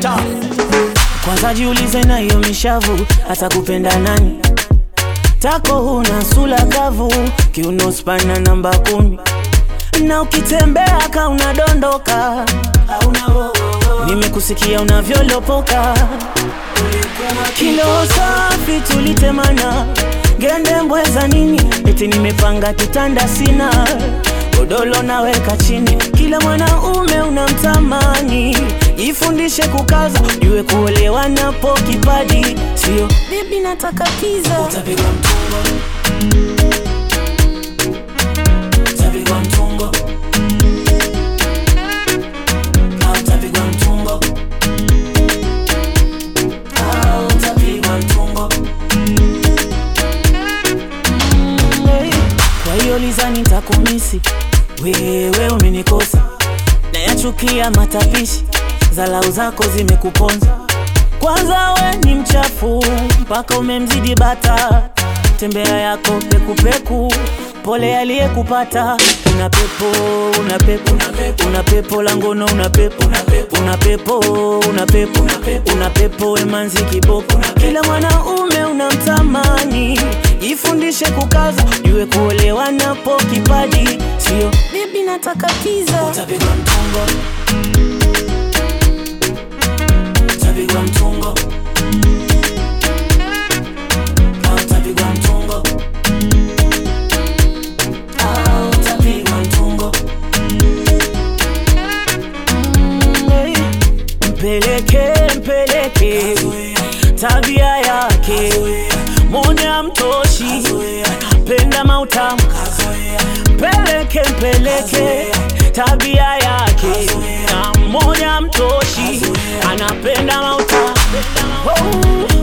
Selector. Kwanza jiulize na hiyo mishavu hata kupenda nani? Tako huna sula kavu, kiuno spana namba kumi, na ukitembea ka unadondoka. Nimekusikia unavyolopoka, kilo safi tulitemana, gende mbweza nini? Eti nimepanga kitanda sina godolo naweka chini, kila mwanaume unamtamani. Jifundishe kukaza, jue kuolewa napo kipaji, sio bibi nataka kiza. Utapigwa mtungo. Utapigwa mtungo. Ah, utapigwa mtungo. Ah, utapigwa mtungo. Kwa hiyo lizani nitakumisi, wewe umenikosa, nayachukia matapishi, zalau zako zimekuponza. Kwanza we ni mchafu mpaka umemzidi bata, tembea yako pekupeku, pole aliyekupata. Una pepo, una pepo, una pepo la ngono, una pepo, una pepo, una pepo, una pepo wemanzi kiboko. Kila mwanaume unamtamani, jifundishe kukaza, jue kuolewa napo kipaji, sio bibi nataka kiza. Utapigwa mtungo. Utapigwa mtungo. Ah, utapigwa mtungo. Ah, utapigwa mtungo. Mpeleke, mpeleke tabia yake moja mtoshi, penda mautamu, mpeleke, mpeleke tabia yake na moja mtoshi, anapenda mautamu. Oh.